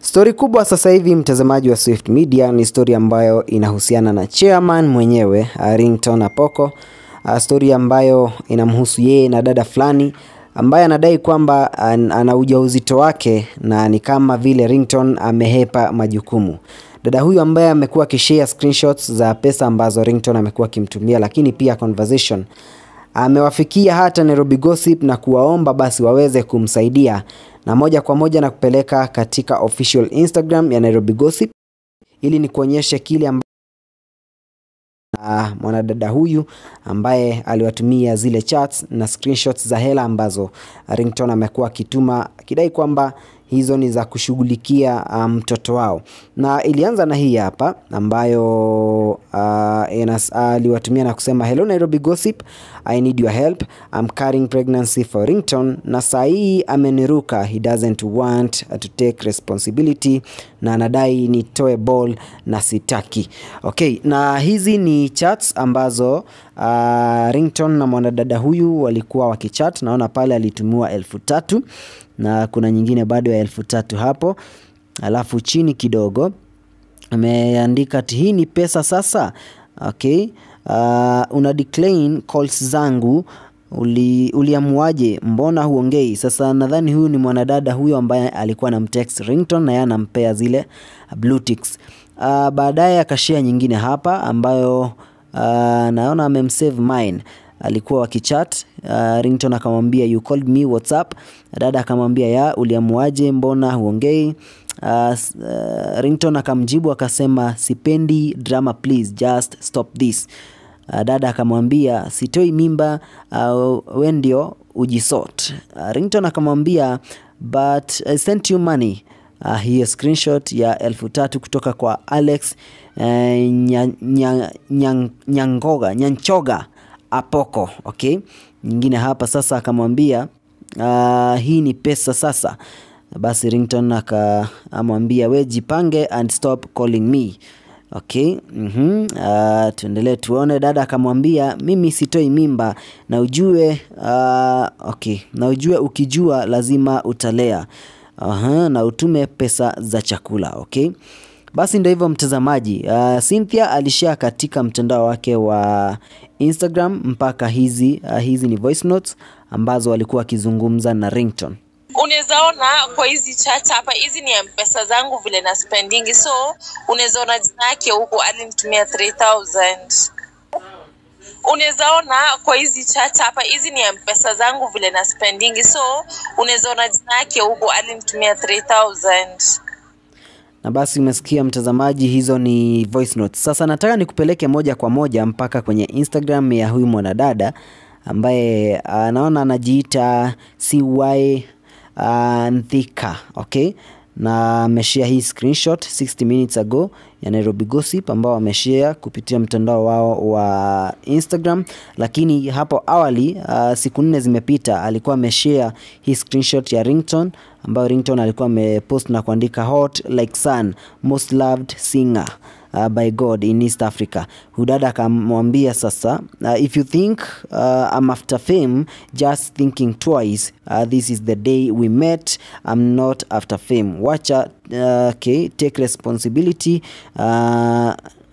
Stori kubwa sasa hivi mtazamaji wa Swift Media ni stori ambayo inahusiana na chairman mwenyewe uh, Ringtone Apoko. Uh, stori ambayo inamhusu yeye na dada fulani ambaye anadai kwamba an, ana ujauzito wake na ni kama vile Ringtone amehepa majukumu. Dada huyu ambaye amekuwa akishare screenshots za pesa ambazo Ringtone amekuwa akimtumia, lakini pia conversation amewafikia hata Nairobi Gossip na kuwaomba basi waweze kumsaidia na moja kwa moja na kupeleka katika official Instagram ya Nairobi Gossip ili ni kuonyesha kile amba na mwanadada huyu ambaye aliwatumia zile chats na screenshots za hela ambazo Ringtone amekuwa akituma akidai kwamba hizo ni za kushughulikia mtoto um, wao, na ilianza na hii hapa ambayo uh, aliwatumia uh, na kusema hello Nairobi Gossip, I need your help, I'm carrying pregnancy for Ringtone, na saa hii ameniruka, he doesn't want to take responsibility na anadai nitoe ball na sitaki. Okay, na hizi ni chats ambazo uh, Ringtone na mwanadada huyu walikuwa wakichat. Naona pale alitumiwa elfu tatu na kuna nyingine bado ya elfu tatu hapo, alafu chini kidogo ameandika ati hii ni pesa sasa. Okay, uh, una decline calls zangu uli, uliamuaje? Mbona huongei? Sasa nadhani huyu ni mwanadada huyo ambaye alikuwa na mtext Ringtone na yeye anampea zile blue ticks. Uh, baadaye akashare nyingine hapa ambayo uh, naona amemsave mine alikuwa wakichat uh, Ringtone akamwambia you called me whatsapp. Dada akamwambia ya uliamuaje, mbona huongei? Uh, uh, Ringtone akamjibu akasema sipendi drama please just stop this. Uh, dada akamwambia sitoi mimba, uh, we ndio ujisort. Uh, Ringtone akamwambia but I sent you money. Uh, hiyo screenshot ya elfu tatu kutoka kwa Alex uh, nya, nya, nya, Nyangoga Nyanchoga Apoko. Okay, nyingine hapa sasa akamwambia uh, hii ni pesa sasa. Basi Ringtone akamwambia we jipange and stop calling me. Okay, mm -hmm. Uh, tuendelee tuone. Dada akamwambia mimi sitoi mimba na ujue uh, okay, na ujue ukijua lazima utalea uh, na utume pesa za chakula. Okay, basi ndio hivyo mtazamaji. Uh, Cynthia alishare katika mtandao wake wa Instagram mpaka hizi uh, hizi ni voice notes ambazo walikuwa wakizungumza na Ringtone. Unaweza ona kwa hizi chat hapa, hizi ni mpesa zangu vile na spendingi, so unaweza ona jina yake huko, alinitumia 3000 unaweza ona kwa hizi chat hapa, hizi ni mpesa zangu vile na spendingi, so unaweza ona jina yake huko, alinitumia 3000 na basi umesikia mtazamaji, hizo ni voice notes. Sasa nataka nikupeleke moja kwa moja mpaka kwenye Instagram ya huyu mwanadada ambaye anaona anajiita CY uh, Nthika, okay, na ameshare hii screenshot 60 minutes ago ya Nairobi Gossip ambao wameshare kupitia mtandao wao wa Instagram, lakini hapo awali uh, siku nne zimepita alikuwa ameshare hii screenshot ya Ringtone ambayo Ringtone alikuwa amepost na kuandika hot like sun most loved singer uh, by God in East Africa. Hudada akamwambia sasa, uh, if you think uh, I'm after fame just thinking twice uh, this is the day we met I'm not after fame. Wacha uh, okay, take responsibility uh,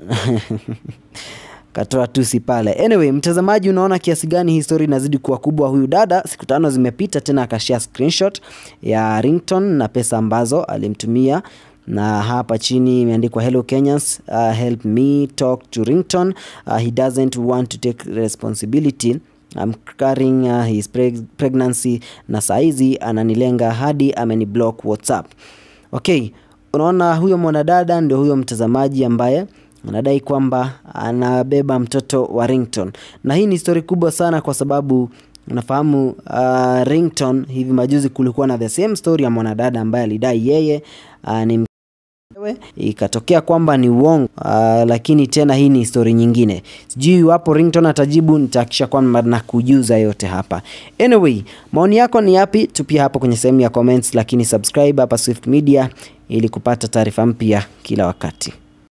katoa tusi pale. Anyway, mtazamaji, unaona kiasi gani hii story inazidi kuwa kubwa. Huyu dada siku tano zimepita tena akashare screenshot ya Ringtone na pesa ambazo alimtumia na hapa chini imeandikwa hello Kenyans, uh, help me talk to Ringtone uh, he doesn't want to take responsibility I'm carrying uh, his preg pregnancy na saizi ananilenga hadi ameniblock WhatsApp. Okay, unaona huyo mwanadada ndio huyo mtazamaji ambaye anadai kwamba anabeba mtoto wa Ringtone, na hii ni story kubwa sana kwa sababu unafahamu uh, Ringtone hivi majuzi kulikuwa na the same story ya mwanadada ambaye alidai yeye uh, ni ikatokea kwamba ni uongo uh, lakini tena hii ni story nyingine. Sijui iwapo Ringtone atajibu, nitahakikisha kwamba nakujuza yote hapa. Anyway, maoni yako ni yapi? Tupia hapo kwenye sehemu ya comments, lakini subscribe hapa Swift Media ili kupata taarifa mpya kila wakati.